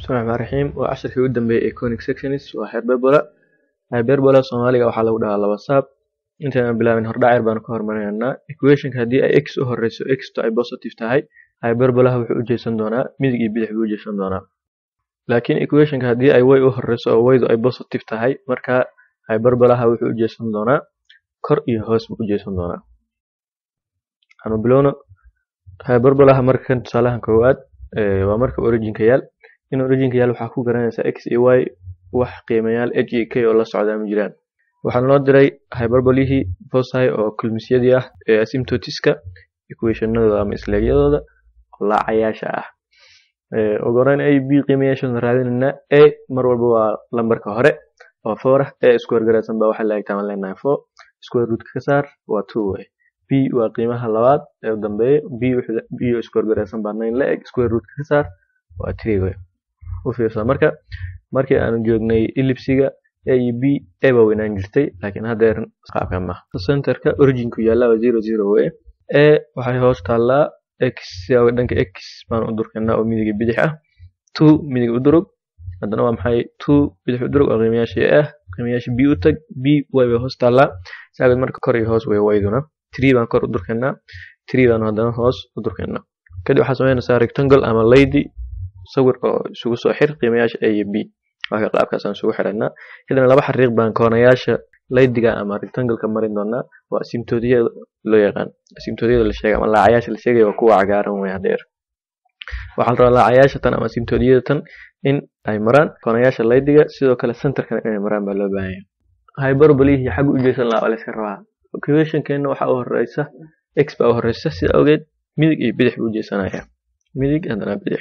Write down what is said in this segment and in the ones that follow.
bismillahi raxmaan raxiim waa casharkii ugu dambeeyay ee conic sections waa hyperbola hyperbola soomaaliga waxaa lagu dhahaa laba saab intaynan bilaabin hordhacer baanu ka hormarinaynaa equationka haddii ay x u horeyso x to ay positive tahay hyperbolaha wuxuu u jeesan doonaa midig iyo bidix buu u jeesan doonaa laakiin equationka haddii ay y u horeyso oo ydu ay positive tahay marka hyperbolaha wuxuu u jeesan doonaa kor iyo hoos buu u jeesan doonaa anu bilowno hyperbolaha markan tusaalahan koowaad waa marka originka yaal in originka yaal waxaa ku garanaysaa x iyo y wax qiimayaal h iyo k oo la socdaa ma jiraan waxaan loo diray hyperbolihii foci oo kulmisyadii ah ee asymptotiska equationadooda ama isleegyadooda oo laacayaasha ah ugu horeyn a b qiimayaashooda raadinaynaa a mar walba waa lambarka hore oo four ah a square garaysan baa waxaa la egtaa leenahay four square rootka ka saar waa two way b waa qiimaha labaad ee u dambeeya b b oo square garaysan baa nine la eg square rootka ka saar waa three way u fiirsa marka markii aanu joognay ellipsiga a iyo b a baa weynaan jirtay laakiin haddeer qaabka ma centerka originku yaallaa waa zero zero way a waxay hoos taallaa x sidaa dhanka x baan u durkaynaa oo midiga bidix ah two midig u durug haddana waa maxay two bidix u durug oo qiimayaashii ah qiimayaashii b u tag b y bay hoos taallaa saageed marka kor iyo hoos way wayduna three baan kor u durkaynaa three baan haddana hoos u durkaynaa kadib waxaa samaynaysaa rectangle ama lady sawirka oo isugu soo xir qiimayaasha a iyo b marka qaabkaasaan isugu xiraynaa kadibna laba xariiq baan koonayaasha laydiga ama rectangleka marin doonaa waa asymptodiyada loo yaqaan asymptodiyada la sheegay ama laacayaasha la sheegaya waa kuwa cagaaran wey hadeer waxaa la rabaa laacayaasha tan ama asymptodiyada tan in ay maraan koonayaasha laydiga sidoo kale centerkana inay maraan baa loo baahan yahay hyperbolihii xagga u jeesan lahaa waa la iska rabaa equationkeena waxaa u horeysa x baa u horeysa sida awgeed midig iyo bidix buu jeesanaya midig haddana bidix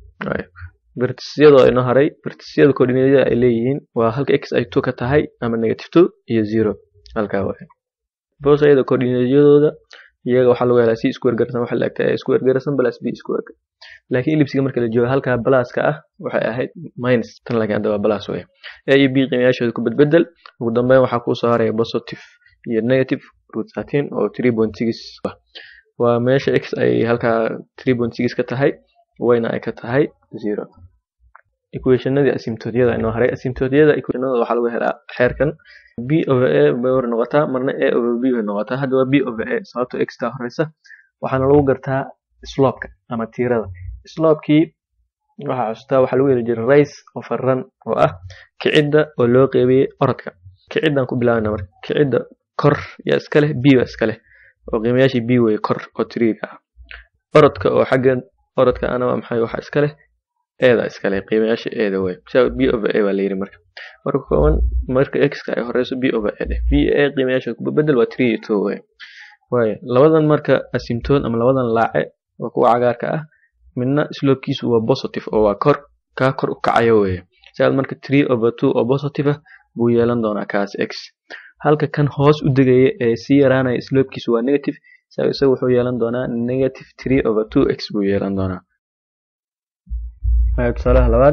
vertisyadoo inoo haray vertisyada coordinateada ay leeyihiin waa halka x ay two ka tahay ama negative two iyo zero halkaa waay bosayada coordinateadooda iyaga waxaa lagu helaa c square garsan waxa la egtaa a square garsan plus b square laakiin ellipsiga marka la joogo halkaa balaaska ah waxay ahayd minus tan laakiin hadda waa balaas wey a iyo b qiimayaashooda ku bedbedel ugu dambeyn waxaa kuu soo haraya positive iyo negative root thirteen oo three point six waa meesha x ay halkaa three point six ka tahay wayna ay ka tahay zero equationadii asymptodiyada inoo haray asymptodiyada equationada waxaa lagu helaa xeerkan b over a bay war noqotaa marna a over b bay noqotaa hadda waa b over a sababto x taa horeysa waxaana lagu gartaa slopeka ama tiirada slopekii waxaa xustaa waxaa lagu heli jiray rice over run oo ah kicidda oo loo qeybiyey orodka kiciddan ku bilaabana marka kicidda kor yaa iska leh b baa iska leh oo qiimayaashii b wey kor oo tiriga ah orodka oo xagga orodka ana waa maxay waxa iska leh eeda iska leh qiimayaasha eeda wey sidaa b over a baa la yiri marka marka kooban marka x-ka ay horeyso b over a dheh b a qiimayaasha ku bedel waa three iyo two wey waayo labadan marka asymptode ama labadan laace waa kuwa cagaarka ah midna slopekiisu waa positive oo waa kor kaa kor u kacaya weeye sidaad marka three over two oo positive ah buu yeelan doonaa kaas x halka kan hoos u degaya ee sii yaraanaya slopekiisu waa negative isaga isaga wuxuu yeelan doonaa negative three over two x buu yeelan doonaa tusaalaha labaad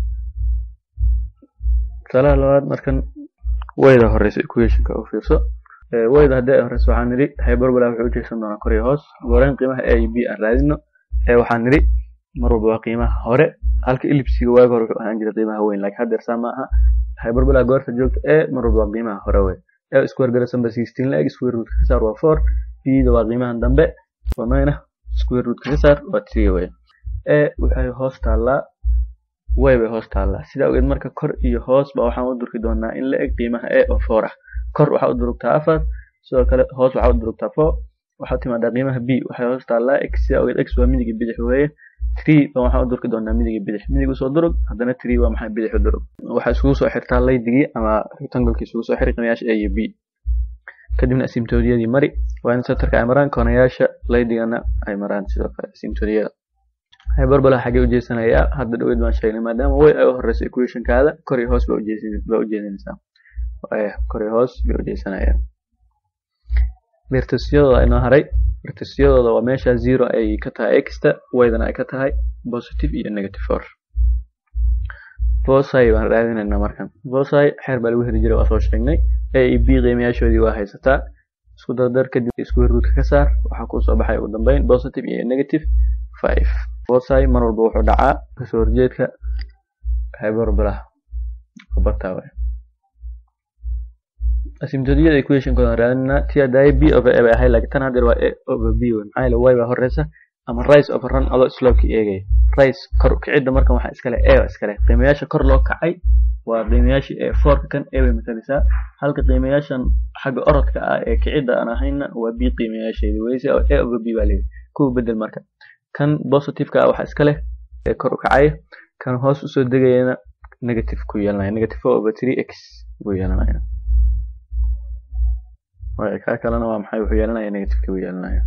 tusaalaha labaad markan wayda horeysa equationka u fiirso wayda haddii ay horeyso waxaan nidhi hyperbola wuxuu u jeesan doonaa kor iyo hoos goreyn qiimaha a iyo b aan raadino ee waxaan nidhi mar walba waa qiimaha hore halka ellipsiga waaga hore wuxuu ahaan jiray qiimaha weyn laakiin haddeer saa ma aha hyperbola goorta joogta e mar walba waa qiimaha hore wey e square garasan ba sixteen la eg square root ka saar waa four b-da waa qiimahan dambe oo nine ah square root ka saar waa three wey e waxay hoos taallaa way bay hoos taallaa sidaa ogeed marka kor iyo hoos ba waxaan u durki doonaa in la eg qiimaha a oo four ah kor waxaa u durugtaa afar sidoo kale hoos waxaa u durugtaa four waxaa timaadaa qiimaha b waxay hoos taallaa x sidaa ogeed x waa midigi bidix weeye three ba waxaan u durki doonaa midigi bidix midig usoo durug haddana three waa maxay bidix u durug waxaa isugu soo xirtaa laydigii ama rectanglekii isugu soo xiri qiimayaasha a iyo b kadibna asymptodiyadii mari waa in centerka ay maraan koonayaasha laydigana ay maraan sidoo kale asymptodiyada hyperbola xagee u jeesanayaa hadda dhaweyd baan sheegnay maadaama way ay u horeyso equationkaada kor iyo hoos baa u jeedinaysaa kor iyo hoos bay u jeesanayaan vertisyadooda inoo haray vertisyadooda waa meesha zero ay ka tahay xta waydana ay ka tahay positive iyo negative four foci baan raadinaynaa markan foci xeer baa lagu heli jiray waa soo sheegnay a iyo b qiimayaashoodii waa haysataa isku dardar kadib isku ruudka ka saar waxaa kuu soo baxay ugu dambeyn positive iyo negative five foci mar walba wuxuu dhacaa kasoo horjeedka hyperbolaha bartaa waay asymptoticada equationkoodan raadinaa tii hadaaye b over a bay ahay laakiin tan haddeer waa a over b wey maxaa yeele y baa horeysa ama rise over run adoo slopeka eegaya rise kor kicidda markan waxaa iskale a waa iskale qiimayaasha kor loo kacay waa qiimayaashii ee fourka kan a bay matalisaa halka qiimayaashan xagga orodka ah ee kicidda aan ahayna waa b qiimayaasheedi weyse oo a over b baa leeyahay kuwa bedel marka kan positiveka ah waxaa iska leh ee kor u kacaya kan hoos usoo degayana negative ku yeelanaya negative four over three x buu yeelanaya waayo kaa kalena waa maxay wuxuu yeelanaya negative buu yeelanaya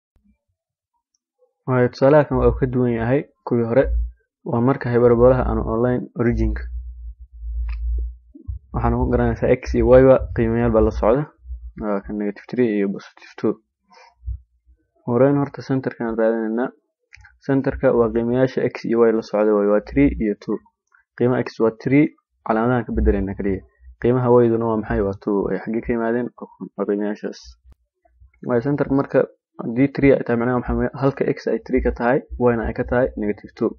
waayo tusaalaha kan waa uu ka duwan yahay kuwii hore waa marka hyperbolaha aan online originka waxaana ku garanaysaa x iyo y ba qiimayaal baa la socda waa kan negative three iyo positive two horeyn horta centerkaan raadinaynaa centerka waa qiimayaasha x iyo y la socda waay waa three iyo two qiimaha x waa three calaamadahan ka bedelayna kaliya qiimaha y-duna waa maxay waa two ay xaggee ka yimaadeen waa qiimayaashaas waayo centerka marka haddii three ay tahay macnaha maxaa halka x ay three ka tahay y-na ay ka tahay negative two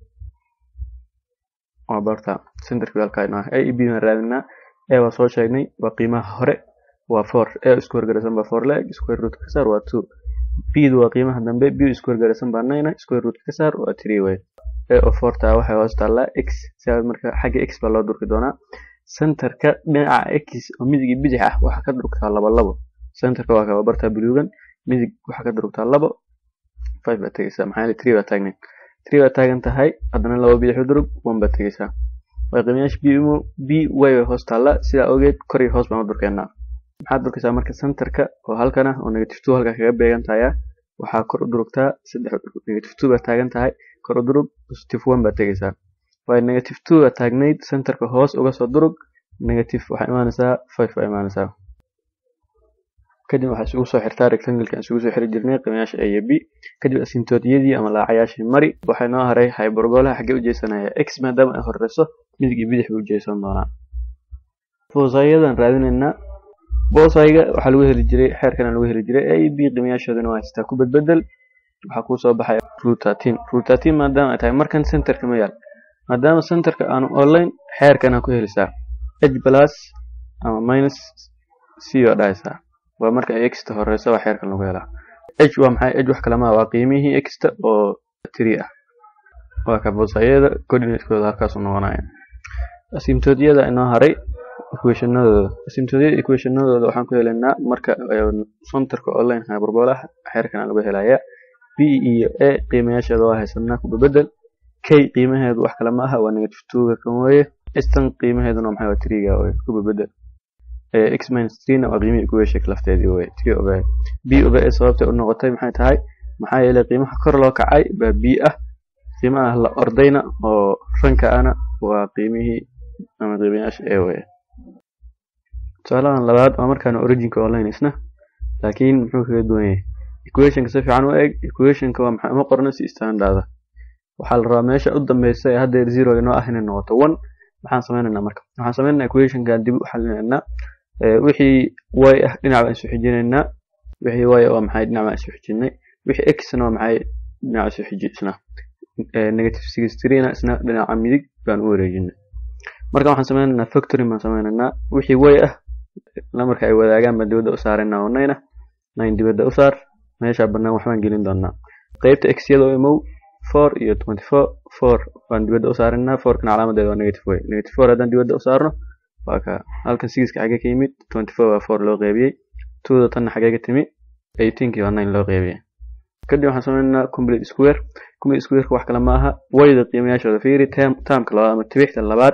waa barta centerka halkaa inoo a e b baan raadinaa a waa soo sheegnay waa qiimaha hore waa four a isku horgaraysan baa four leg square root ka saar waa two b du waa qiimaha dambe b isku horgaraysan baa nine square root ka saar waa three way a oo four taa waxay hoos taallaa x sidaa marka xagga x baa loo durki doonaa centerka dhinaca x oo midig bidix ah waxaa ka durugtaa laba labo centerka waa kaba bartaa buluugan midig waxaa ka durugtaa labo five baa tegeysaa maxaa yeele three baa taagnayd three baa taagan tahay haddana laba bidix u durug one baa tegeysaa waa qiimayaasha b mo b y bay hoos taallaa sidaa ogeed kor iyo hoos baan u durkeynaa maxaad durkaysaa marka centerka oo halkan ah oo negative two halkaa kaga beegan tahay waxaa kor u durugtaa saddex negative two baa taagan tahay kor u durug positive one baa tegeysaa waayo negative two baa taagnayd centerka hoos uga soo durug negative waxaa imaanaysaa five baa imaanaysaa kadib waxaa isugu soo xirtaa rectangle aan isugu soo xiri jirnay qiimayaasha a iyo b kadib asymptoticadii ama laacayaashii mari waxay noo haray hyperbolaha xaggee u jeesanaya x maadaama ay horeyso midig iyo bidix buu jeesan doonaa boosayadan raadinaynaa boosayga waxaa lagu heli jiray xeerkana lagu heli jiray a iyo b qiimayaashoodana waa haystaa ku bedbedel waxaa kuu soo baxaya root thirteen root thirteen maadaama ay tahay markan centerka ma yaal maadaama centerka aanu online xeerkana ku helisaa h plus ama minus c oo dhahaysaa waa marka ay xta horeyso waa xeerkan lagu helaa h waa maxay h wax kalama waa qiimihii xta oo three ah waa ka boosayada coordinatekooda halkaasu noqonaya asymptoticada inoo haray equationadooda asymptoticada equationadooda waxaan ku helaynaa marka centerka online hyperbolaha xeerkan lagu helaya b iyo a qiimayaasheeda waa haysanaa ku bedel k qiimaheedu wax kale ma aha waa negative two-ga kan weeye stan qiimaheeduna maxay waa three-ga weye ku bedel x minus three-na waa qiimihii equation lafteedii weye three over b over a sababtay u noqotay maxay tahay maxaa yeelay qiimaha kor loo kacay baa b ah qiimaha la ordayna oo ranka ana waa qiimihii ama qiimayaasha a weye tusaalahan labaad waa markaan originka online isna laakiin muxuu kaga duwan yahay equationka si fiican u eg equationka waa maxay uma qorno si standarda waxaa la rabaa meesha u dambeysa ee haddeer zero inoo ah inay noqoto one maxaan sameynaynaa marka waxaan sameynaynaa equationkan dib u xalinaynaa wixii y ah dhinac baan isu xijinaynaa wixii y waa maxay dhinac baan isu xijinay wixii x-na waa maxay dhinac isu xijisna negative six three-na isna dhinaca midig baan u wareejinay marka waxaan sameynaynaa factory baan sameynaynaa wixii y ah marka ay wadaagaan baan dibadda u saaraynaa oo nine ah nine dibadda u saar meesha bannaan waxbaan gelin doonaa qeybta x yada imow four iyo twenty four four waan dibadda u saarinaa fourkana calaamadeeda waa negative way negative four haddaan dibadda u saarno waa ka halkan sixka xagee ka yimid twenty four waa four loo qeybiyey twoda tanna xagee ka timi eighteenkii waa nine loo qeybiyey kadib waxaan sameynaynaa complete square complete squareka wax kale ma aha wayda qiimayaashooda fiiri termka labaad ama tibixda labaad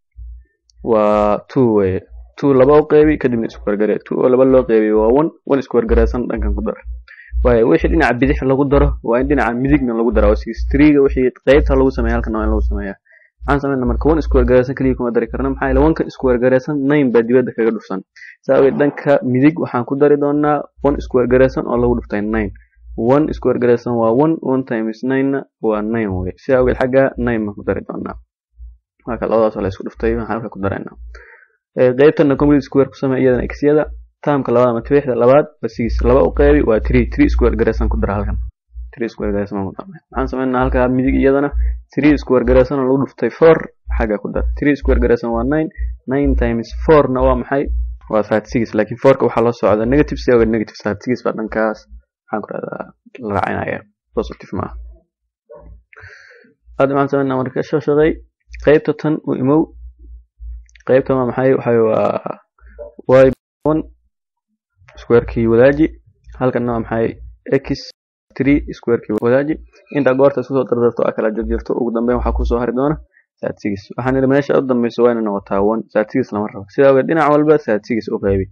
waa two weye two laba u qeybi kadibna isku wargare two oo laba loo qeybiy waa one one isku wargareysan dhankan ku dar waayo wixii dhinaca bidix lagu daro waa in dhinaca midigna lagu dara oo six three-ga wixii qeybta lagu sameeya halkan waa in lagu sameeyaa maxaan sameynaa marka one isku wargareysan keliya kuma dari karna maxaa yeele one kan isku wargareysan nine baa dibadda kaga dhufsan saa awgeed dhanka midig waxaan ku dari doonaa one isku wargareysan oo lagu dhuftay nine one isku wargareysan waa one one times nine-na waa nine wey sidaa awgeed xagga nine baan ku dari doonaa marka labadaas la isku dhuftay waxaan halka ku daraynaa qeybtana complete square ku samee iyadana x-yada termka labaad ama tibixda labaad waa six laba u qeybi waa three three square gareysan ku dara halkan three square gareysan ku darnay maxaan sameynaa halkaa midig iyadana three square gareysan oo lagu dhuftay four xagga ku dar three square garaysan waa nine nine times four na waa maxay waa thirty six laakiin fourka waxaa loo socda negative si oga negative thirty six baa dhankaas maxaan ku rahdaa la raacinaya positive maaha hadda maxaan sameynaa marka soo shaqeey qaybta tan u imow qaybta waa maxay waxay waa y one squarekii wadaaji halkanna waa maxay x three squarekii wadaaji intaa goorta isku soo dardarto a kala jarjarto ugu dambeyn waxaa kusoo hari doona thirty six waxaan idhi meesha u dambeyso waa inay noqotaa one thirty six lama rabo sidaa ogeed dhinac walba thirty six u qeybi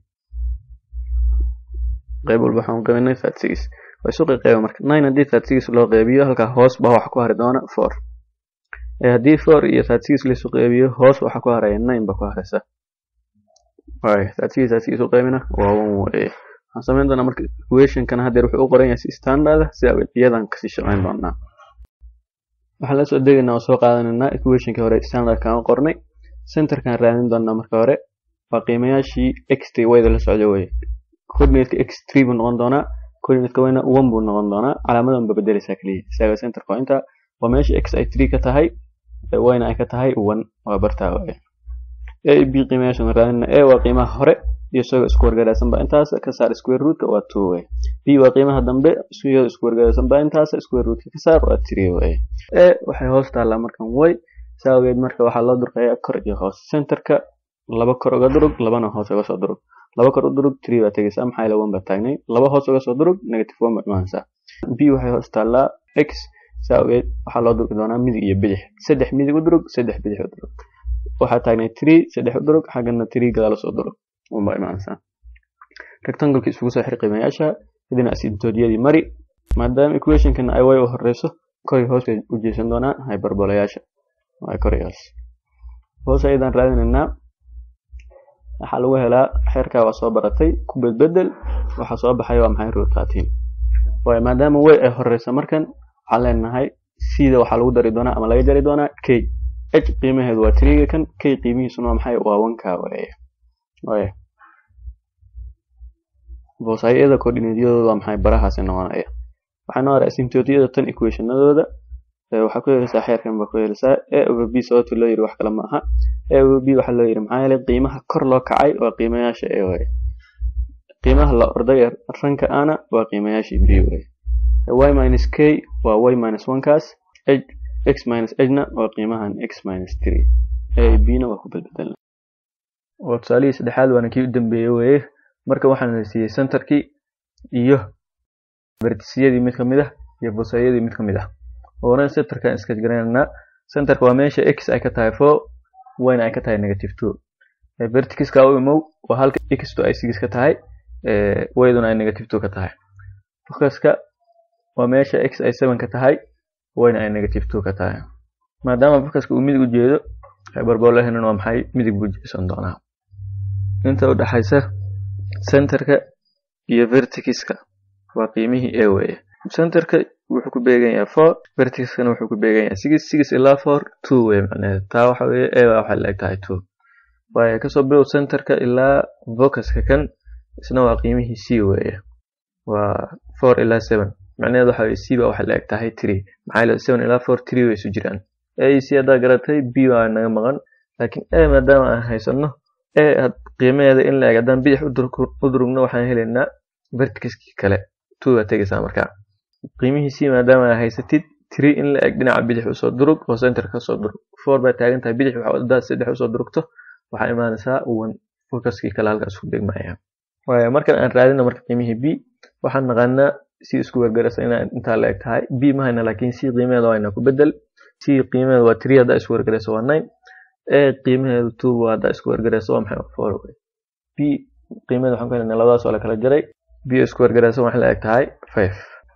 qayb walba waxaan qaybinay thirty six waa isu qeyba marka nine haddii thirty six loo qeybiyo halkaa hoos baa waxa ku hari doona four haddii four iyo thirty six laisu qeybiyo hoos waxa ku haraya nine ba ku haraysa waay thirty six thirty six u qeybina waa one weye waxaan samayn doonaa marka equationkana haddeer wuxuu u qoran yahay si standard ah si iyadan kasii shaqayn doonaa waxaan la soo degaynaa oo soo qaadanaynaa equationka hore standardkan u qornay centerkan raadin doonaa marka hore waa qiimayaashii x t wayda la socda weye coordinateka x three buu noqon doonaa coordinateka wayna one buu noqon doonaa calaamadan ba bedeleysaa keliya isaga centerka waa inta waa meesha x ay three ka tahay wayna ay ka tahay one waa bartaa weye a b qiimayaashan raadina a waa qiimaha hore iyo isagoo isku wargaraysan ba intaas ka saar square rootka waa two way b waa qiimaha dambe iyadoo isku wargaraysan ba intaas square rootka ka saar waa three way a waxay hoos taallaa markan way saa ogeed marka waxaa loo durqayaa kor iyo hoos centerka laba kor uga durug labana hoos uga soo durug laba kor u durug three baa tegaysaa maxaa ila one baa taagnay laba hoos uga soo durug negative one baa imaanaysaa b waxay hoos taallaa x saa ogeed waxaa loo durgi doonaa midig iyo bidix saddex midig u durug saddex bidix u durug waxaa taagnay three saddex u durug xaggana three gadaal usoo durug unbaa imaanaysaa rectanguleki isugu soo xir qiimayaasha kadibna asidoodyadii mari maadaama equationkana ay way u horeyso koray hoos bay u jeesan doonaa hyperbolayaasha waa korayaas hoos ayadaan raadinaynaa waxaa lagu helaa xeerkaa waa soo baratay ku bedbedel waxaa soo baxay waa maxay root thirteen waayo maadaama way ay horeysa markan waxaan leenahay sida waxaa lagu dari doonaa ama laga jari doonaa k h qiimaheedu waa triga kan k qiimihiisuna waa maxay waa wanka weye waaya boosayada coordinatyadooda waa maxay barahaasi noqonaya waxaa noo hara asymptotyada tan equationadooda waxaa ku helaysaa xeerkan baa ku helaysaa a over b sababta loo yiri wax kale ma aha a over b waxaa loo yiri maxaa yeelay qiimaha kor loo kacay waa qiimayaasha a waye qiimaha la orday ranka ana waa qiimayaashii b waye y minus k waa y minus one kaas h x minus h na waa qiimahan x minus three a b na waa ku bedbedelna waa tusaalihii saddexaad waana kii u dambeeyey weye marka waxaan la siiyey centerkii iyo vertisiyadii mid ka mid ah iyo bosayadii mid ka mid ah oona centerkan iska garanaynaa centerka waa meesha x ay ka tahay four yna ay ka tahay negative two vertixiska u imow waa halka x to ay six ka tahay wayduna ay negative two ka tahay focuska waa meesha x ay seven ka tahay yna ay negative two ka tahay maadaama focuska uu midig u jeedo hyperbolahnan waa maxay midig buu jeesan doonaa inta u dhaxaysa centerka iyo vertixiska waa qiimihii a weye centerka wuxuu ku beegan yahay four vertixkana wuxuu ku beegan yahay six six ilaa four two weye macnaheedu taa waxa weye a baa waxay la-eg tahay two waayo kasoo bilow centerka ilaa vocuska kan isna waa qiimihii c weye waa four ilaa seven macnaheedu waxa weye c baa waxay la-eg tahay three maxaa yeele seven ilaa four three way isu jiraan a c haddaa garatay b waa naga maqan laakiin a maadaama aan haysano a qiimaheeda in la-eg haddaan bidix u durugno waxaan helaynaa vertixkii kale two baa tegaysaa markaa qiimihii c maadaama aa haysatid three in la eg dhinaca bidix usoo durug oo center kasoo durug four baa taagan tahay bidix hadaad saddex usoo durugto waxaa imaanaysaa one focuskii kale halkaas ku degmaya waayo markan aan raadino marka qiimihii b waxaan naqaanaa c isku wargaraysa inaa intaa la eg tahay b ma hayna laakiin c qiimaheeda waa ina ku bedel c qiimaheeda waa three haddaa isku wargarayso waa nine a qiimaheedu two waa haddaa isku wargarayso waa maxay four b qiimaheeda waxaan ku helnaa labadaas oo la kala jaray b isku wargaraysan waxay la eg tahay five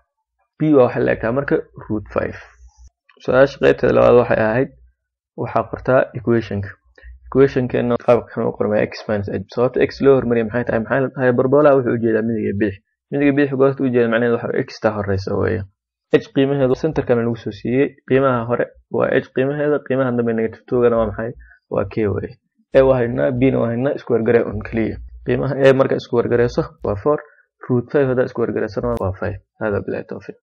b waa waxay la eg tahay marka root five su-aasha qaybteeda labaad waxay ahayd waxaa qortaa equationka equationkeena qaabkan u qormaya x minus h sababta x loo hormariyay maxay tahay maxay tahay barbola wuxuu ujeedaa midiga bidix midiga bidix goorta ujeeda macnaheedu waxa x taa horeysa weeye h qiimaheedu centerkana lagu soo siiyey qiimaha hore waa h qiimaheeda qiimaha dambe negative two-gana waa maxay waa k weeye a waa haynaa b na waa haynaa isku wargaree un keliya qiimaha a marka isku wargareyso waa four root five haddaa isku wargareysana waa five hada bilahi tawfiiq